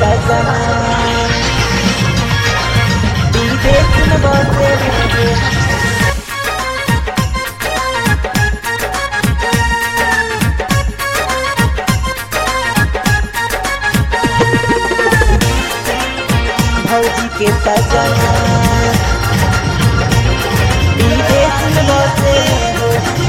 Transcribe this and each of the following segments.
सजना विदेश में बसे हो भौजी के सजना विदेश में बसे हो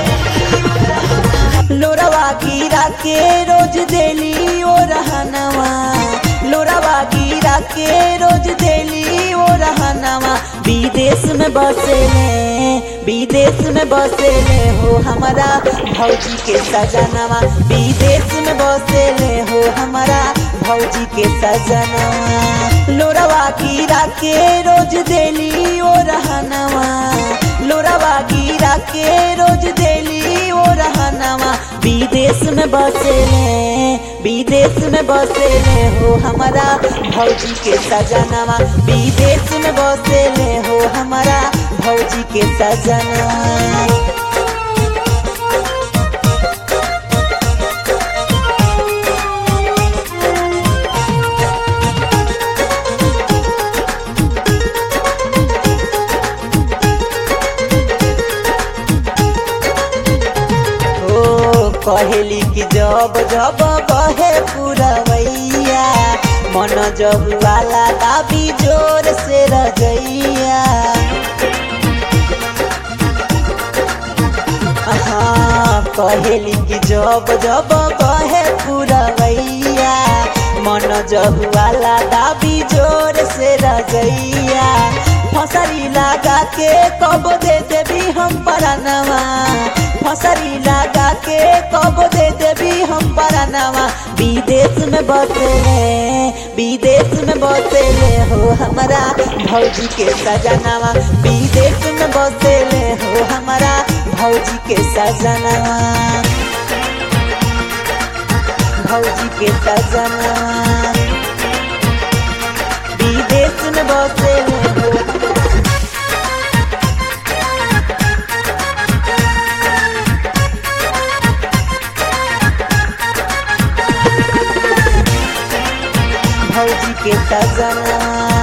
लोरवा गिरा के रोज देली ओ रहनवा लोरवा गिरा के रोज देली ओ रहनवा विदेश में बसेले विदेश में बसेले हो हमारा भौजी के सजनवा विदेश में बसेले हो हमारा भौजी के सजनवा लोरवा गिरा के रोज देली ओ रहनवा लोरवा गिरा के रोज देली ओ रहनवा विदेश में बसेले विदेश में बसेले हो हमारा भौजी के सजनवा विदेश में बसेले हो हमारा भौजी के सजनवा ओ कहेली कि जब जब बहे पुरवैया मन जब वाला दाबी जोर से रजैया हाँ कहेली कि जब जब बहे पुरवैया मन जब वाला दाबी जोर से रजैया फसरी लगा के कब दे देवी हम परनवा फसरी लगा के कब दे देवी हम परनवा विदेश में बसेले विदेश में बसेले हो हमारा भौजी के सजनवा विदेश में बसेले हो हमारा भौजी के सजनवा भौजी के सजनवा विदेश में बसेले हो भौजी के सजना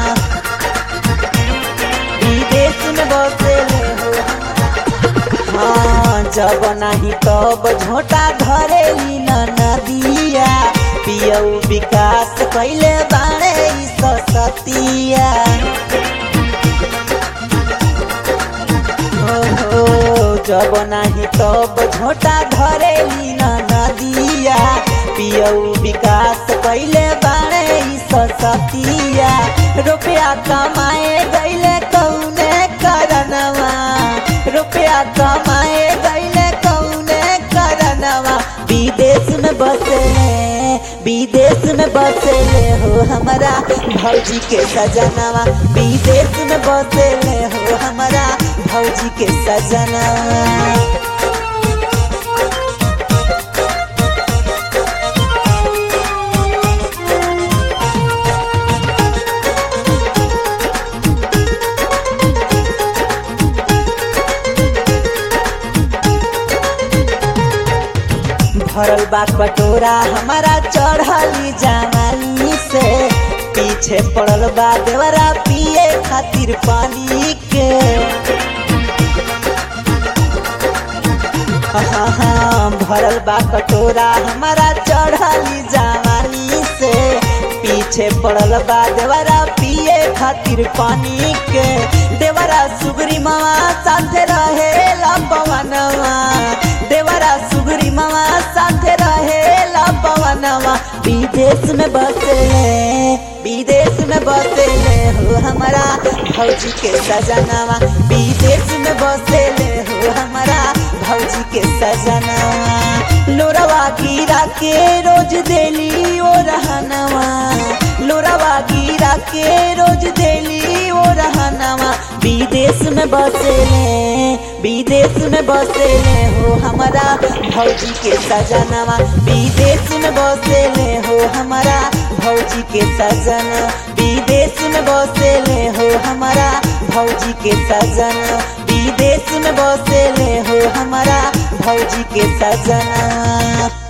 विदेश में बसेले हो हाँ जब नहीं तब झोटा धरेली न नदिया पियऊ विकास कैले बाणे ई सतिया हो जब नहीं तब झोटा धरेली न नदिया पियऊ विकास कैले बाणे ई सतिया रुपया कमाए गैले कौने करनवा रुपया कमाए गैले कौने करनवा विदेश में बसेले विदेश में बसेले हो हमारा भौजी के सजनवा विदेश में बसेले हो हमारा भौजी के सजनवा भरल बा कटोरा हमारा चढ़ली जवानी से पीछे पड़ल बा देवरा पिए खातिर पानी के हाँ हाँ भरल बा कटोरा हमारा चढ़ली जवानी से पीछे पड़ल बा देवरा पिए खातिर पानी के देवरा सुगरी मामा साथे रहे पवनवा देवरा सुगरी मामा साथे रहे पवनवा विदेश में बसेले विदेश में बसेले हो हमारा भौजी के सजनवा विदेश में बसेले हो हमारा भौजी के सजनवा लोरवा गिरा के रोज देली ओ रहनवा लोरवा गिरा के रोज देली ओ रहनवा विदेश में बसेले विदेश में बसेले हो हमारा भौजी के सजनवा विदेश में बसेले हो हमारा भौजी के सजन विदेश में बसेले हो हमारा भौजी के सजन विदेश में बसेले हो हमारा भौजी के सजना